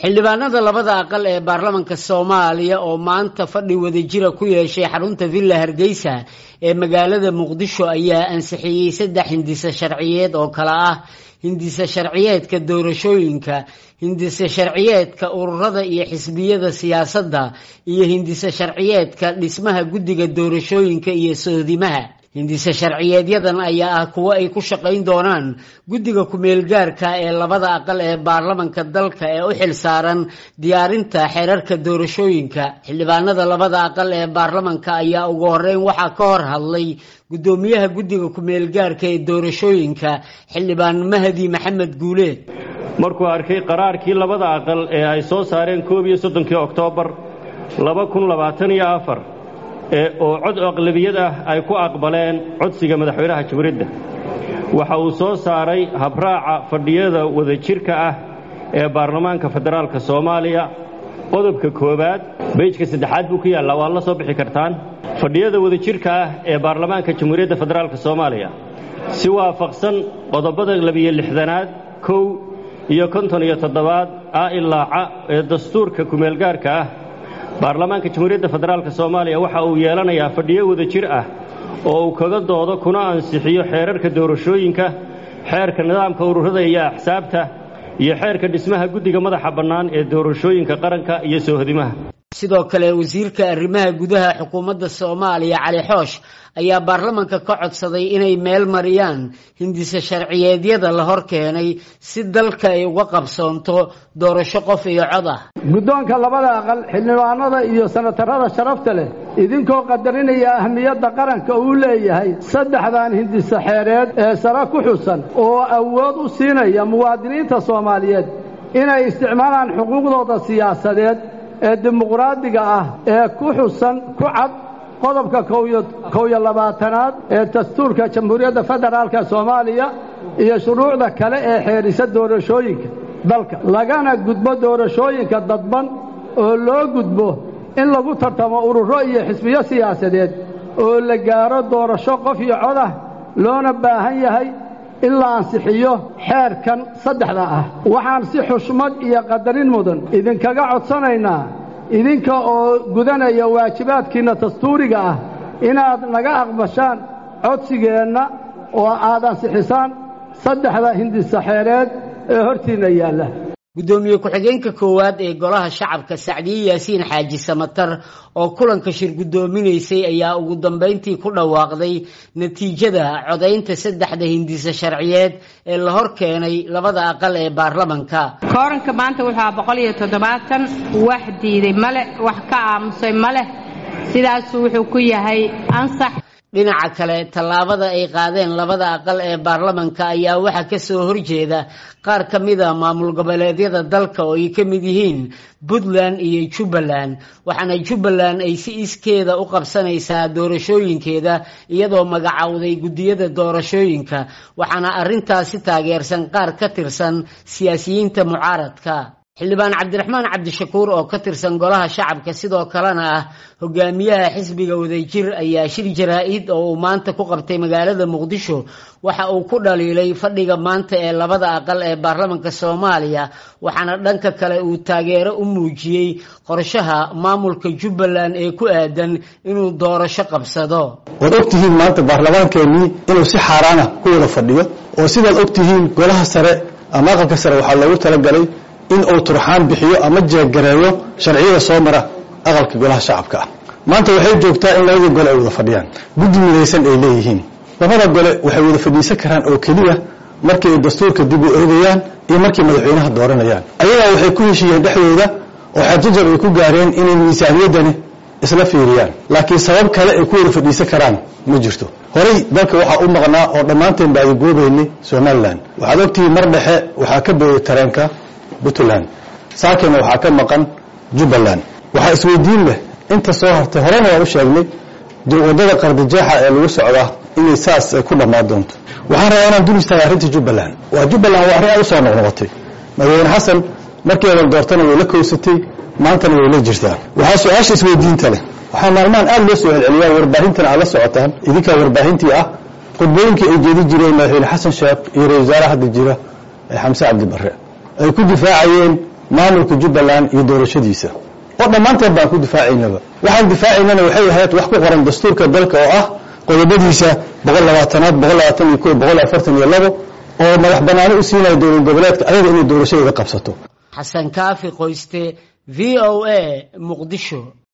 xildhibaanada labada aqal ee baarlamanka soomaaliya oo maanta fadhi wadajira ku yeeshay xarunta villa hargeysa ee magaalada muqdisho ayaa ansixiyey saddex hindise sharciyeed oo kale ah hindise sharciyeedka doorashooyinka hindise sharciyeedka ururada iyo xisbiyada siyaasadda iyo hindise sharciyeedka dhismaha guddiga doorashooyinka iyo sohdimaha hindise sharciyeedyadan ayaa ah kuwo ay ku shaqayn doonaan guddiga ku-meelgaarka ee labada aqal ee baarlamanka dalka ee u xil saaran diyaarinta xeerarka doorashooyinka xildhibaanada labada aqal ee baarlamanka ayaa ugu horeyn waxaa ka hor hadlay guddoomiyaha guddiga ku-meelgaarka ee doorashooyinka xildhibaan mahdi maxamed guuleed markuu arkay qaraarkii labada aqal ee ay soo saareen koob iyo soddonkii oktoobar laba kun labaatan iyo afar oo cod aqlabiyad ah ay ku aqbaleen codsiga madaxweynaha jamhuuriyadda waxa uu soo saaray habraaca fadhiyada wadajirka ah ee baarlamaanka federaalka soomaaliya qodobka koowaad beyjka saddexaad buu ku yaallaa waad la soo bixi kartaan fadhiyada wadajirka ah ee baarlamaanka jamhuuriyadda federaalka soomaaliya si waafaqsan qodobada labiyo lixdanaad kow iyo konton iyo toddobaad a ilaaca ee dastuurka kumeelgaarka ah baarlamaanka jamhuuriyadda federaalk soomaaliya waxa uu yeelanayaa fadhiyo wadajir ah oo uu kaga doodo kuna ansixiyo xeerarka doorashooyinka xeerka nidaamka ururada iyo axsaabta iyo xeerka dhismaha guddiga madaxa bannaan ee doorashooyinka qaranka iyo soohodimaha sidoo kale wasiirka arrimaha gudaha xukuumadda soomaaliya cali xoosh ayaa baarlamanka ka codsaday inay meel mariyaan hindise sharciyeedyada la hor keenay si dalka ay uga qabsoonto doorasho qof iyo cod ah guddoonka labada aqal xildhibaanada iyo sanatarada sharafta leh idinkoo qadarinaya ahmiyadda qaranka uu leeyahay saddexdan hindise xeereed ee sare ku xusan oo awood u siinaya muwaadiniinta soomaaliyeed inay isticmaalaan xuquuqdooda siyaasadeed ee dimuqraadiga ah ee ku xusan ku cad qodobka kow iyo labaatanaad ee dastuurka jamhuuriyadda federaalka soomaaliya iyo shuruucda kale ee xeerisa doorashooyinka dalka lagana gudbo doorashooyinka dadban oo loo gudbo in lagu tartamo ururo iyo xisbiyo siyaasadeed oo la gaaro doorasho qof iyo cod ah loona baahan yahay in la ansixiyo xeerkan saddexda ah waxaan si xushmad iyo qadarin mudan idinkaga codsanaynaa idinka oo gudanaya waajibaadkiinna dastuuriga ah inaad naga aqbashaan codsigeenna oo aad ansixisaan saddexda hindisaxeereed ee hortiinna yaalla guddoomiye ku-xigeenka koowaad ee golaha shacabka sacdiye yaasiin xaaji samatar oo kulanka shir guddoominaysay ayaa ugu dambayntii ku dhawaaqday natiijada codaynta saddexda hindise sharciyeed ee la hor keenay labada aqal ee baarlamanka kooranka maanta wuxuu aha boqol iyo toddobaatan wax diiday maleh wax ka aamusay maleh sidaasuu wuxuu ku yahay ansax dhinaca kale tallaabada ay qaadeen labada aqal ee baarlamanka ayaa waxaa ka soo horjeeda qaar ka mid a maamul goboleedyada dalka oo ay ka mid yihiin puntland iyo jubbaland waxaana jubbaland ay si iskeeda u qabsanaysaa doorashooyinkeeda iyadoo magacowday guddiyada doorashooyinka waxaana arrintaasi taageersan qaar ka tirsan siyaasiyiinta mucaaradka xildhibaan cabdiraxmaan cabdishakuur oo ka tirsan golaha shacabka sidoo kalena ah hogaamiyaha xisbiga wadajir ayaa shir jaraa-id oo uu maanta ku qabtay magaalada muqdisho waxa uu ku dhaliilay fadhiga maanta ee labada aqal ee baarlamanka soomaaliya waxaana dhanka kale uu taageero u muujiyey qorshaha maamulka jubbaland ee ku aadan inuu doorasho qabsado waad ogtihiin maanta baarlamaankeenii inuu si xaaraana ku wada fadhiyo oo sidaad ogtihiin golaha sare ama aqalka sare waxaa loogu talagalay in uu turxaan bixiyo ama jeegareeyo sharciyada soo mara aqalka golaha shacabka ah maanta waxay joogtaa in labadii gole ay wada fadhiyaan guddi midaysan ay leeyihiin labada gole waxay wada fadhiisan karaan oo keliya markii ay dastuurka dib u eegayaan iyo markay madaxweynaha dooranayaan ayagaa waxay ku heshiiyeen dhexdooda oo xajajar ay ku gaareen inay miisaaniyaddani isla fiiriyaan laakiin sabab kale ay ku wada fadhiisan karaan ma jirto horey dalka waxaa u maqnaa oo dhammaanteen baadagoobaynay somalilan waxaad ogtihiin mar dhexe waxaa ka booyay tareenka puntland saakena waxaa ka maqan jubbaland waxaa isweydiin leh inta soo hartay horena waan u sheegnay waddada qardijeexa ee lagu socdaa inay saas ay ku dhammaan doonto waxaan rabaa inaan dul istaaga arrinta jubbaland waa jubbaland waa arrin aad u soo noqnoqotay madaxweyne xasan markii eedan doortana way la kowsatay maantana way la jirtaa waxaa su-aasha isweydiinta leh waxaa maalmahan aad loo soo celceliyaa warbaahintan aad la socotaan idinkaa warbaahintii ah khudbooyinkii ay jeedi jireen madaxweyne xasan sheekh iyo ra-isul wasaare hadda jira ee xamse cabdi barre ay ku difaacayeen maamulka jubbaland iyo doorashadiisa oo dhammaanteed baan ku difaacaynaba waxaan difaacaynana waxay ahayd wax ku qoran dastuurka dalka oo ah qodobadiisa boqol labaatanaad boqol labaatan iyo ko boqol afartan iyo labo oo madax banaani u siinaya dowlad goboleedka ayaga inay doorashadeeda qabsato xasan kaafi qoyste v o a muqdisho